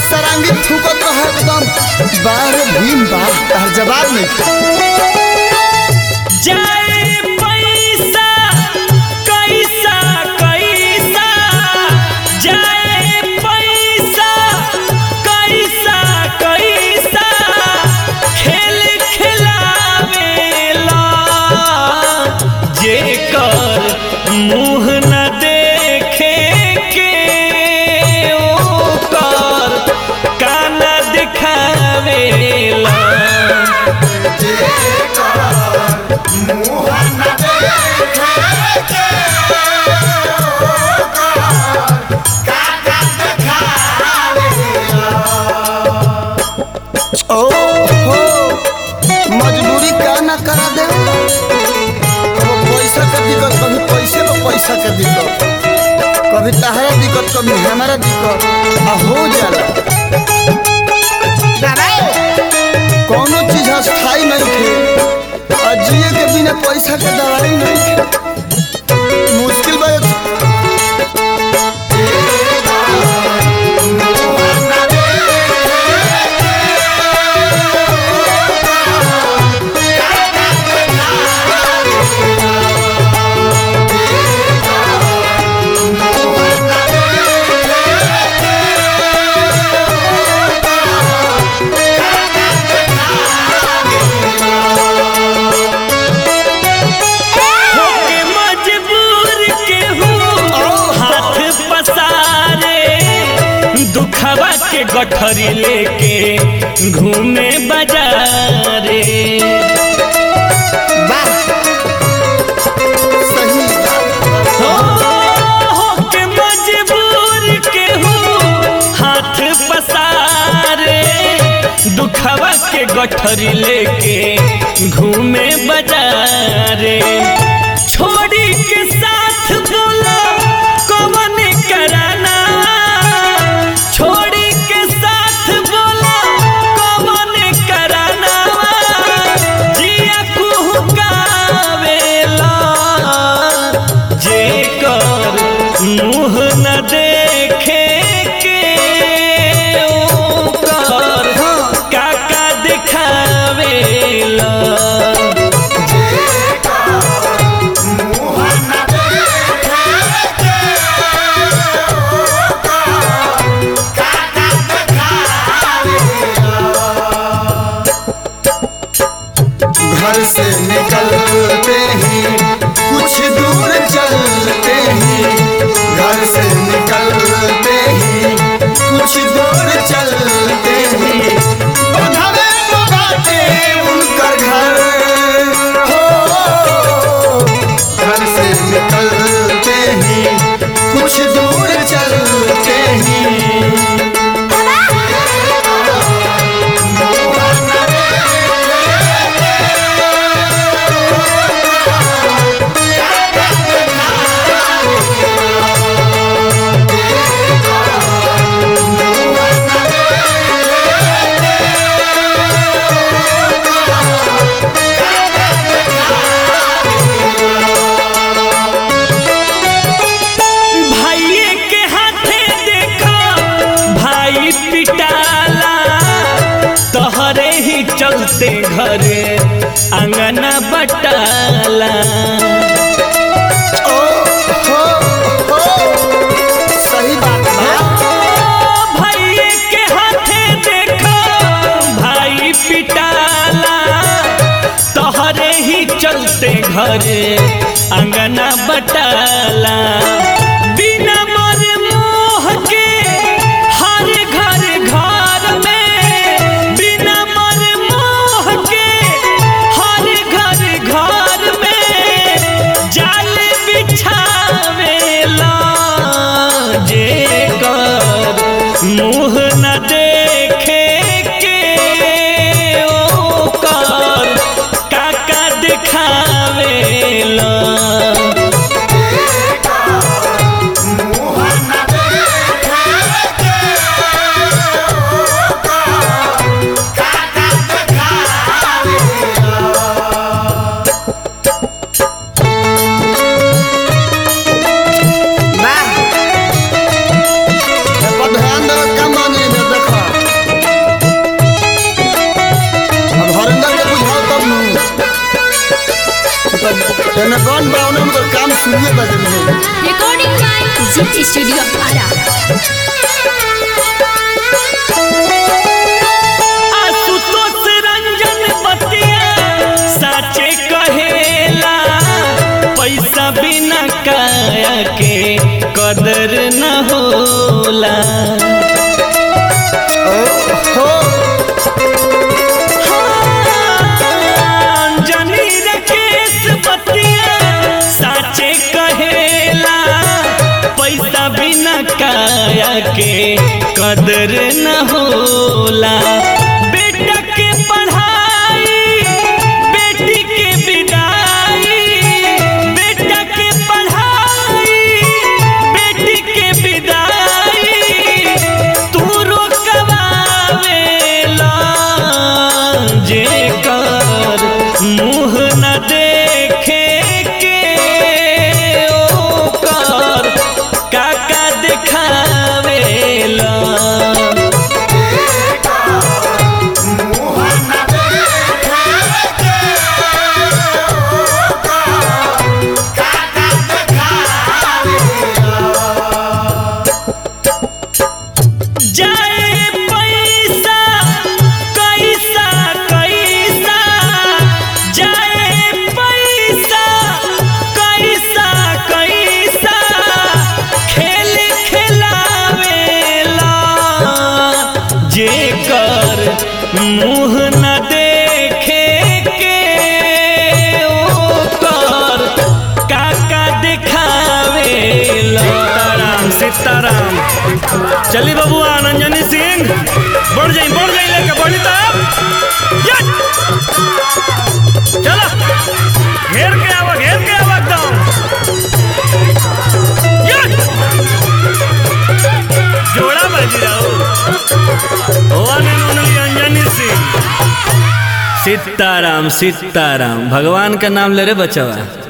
सरांगी थूकत रहे एकदम बाहर भीम बा तार जवाब नहीं जाए पैसा कैसा कैसा जाए पैसा कैसा कैसा खेल खिलावेला जेकर मुँह न देखे के ओकर कान दिखावेला ओ हो मजबूरी का ना करा दे कभी पैसा का दिक्कत कभी पैसे में पैसा का दिक्कत कभी तहरा दिक्कत कभी हमारा दिक्कत आ हो जाला कोनो चीज अस्थाई नहीं थे और जिए के बिना पैसा के दवाई नहीं थे मुश्किल बात होके मजबूर केहू हाथ पसारे दुखवा के गठरी लेके घूमे बाजारे वाह सही हो होके मजबूर केहू हाथ पसारे दुखवा के गठरी लेके घूमे बाजारे छोड़ी के साथ बोला कौन कराना छोड़ी के साथ बोला कौन कराना जिया कुहकावेला जेकर मुँह न देखे के ओकर काका दिखावेला घर से निकलते ही कुछ दूर चलते ही घर से निकलते ही कुछ दूर चलते ही बंधवे को बाटे उनकर घर हो घर से निकलते ही कुछ दूर चलते ही भाइये के हाथे देखो भाई पिटाला तोहरे ही चलते घरे अंगना बटाला ओ हो हो सही बात बा भाइये के हाथे देखो भाई पिटाला तोहरे ही चलते घरे अंगना बटाला बिना मर मोह के हर घर घर में बिना मर मोह के हर घर घर में जाल बिछावेला जेकर मुँह न देखे के ओकर काका दिखावेला जने गन बा उन्हें उनकर काम सुनिए बजे में Recording by Zit Studio Ara. Ashutosh Ranjan बतिया साचे कहेला पैसा बिना काया के कदर न होला हो जनी रे केस बतिया साचे कहेला पैसा बिना काया के कदर न होला बेटा के पढ़ाई बेटी के विदाई बेटा के पढ़ाई बेटी के विदाई तू रोकवावेला जे कर मुँह न देखे के ओकर काका देखावेला जाए पैसा कैसा कैसा जाए पैसा कैसा कैसा खेल खिलावेला जे कर मुँह न देखे के ओकर काका देखावेला सीताराम सीताराम चली बबुआ नंजनी सिंह बढ़ जाई बढ़ जाई लेके बढ़ी तब यस! चलो घेर के आवा घेर के आवा एकदम यस! जोड़ा बाजी रहो one and only Anjani Singh Sitaram Sitaram भगवान का नाम ले रे बचवा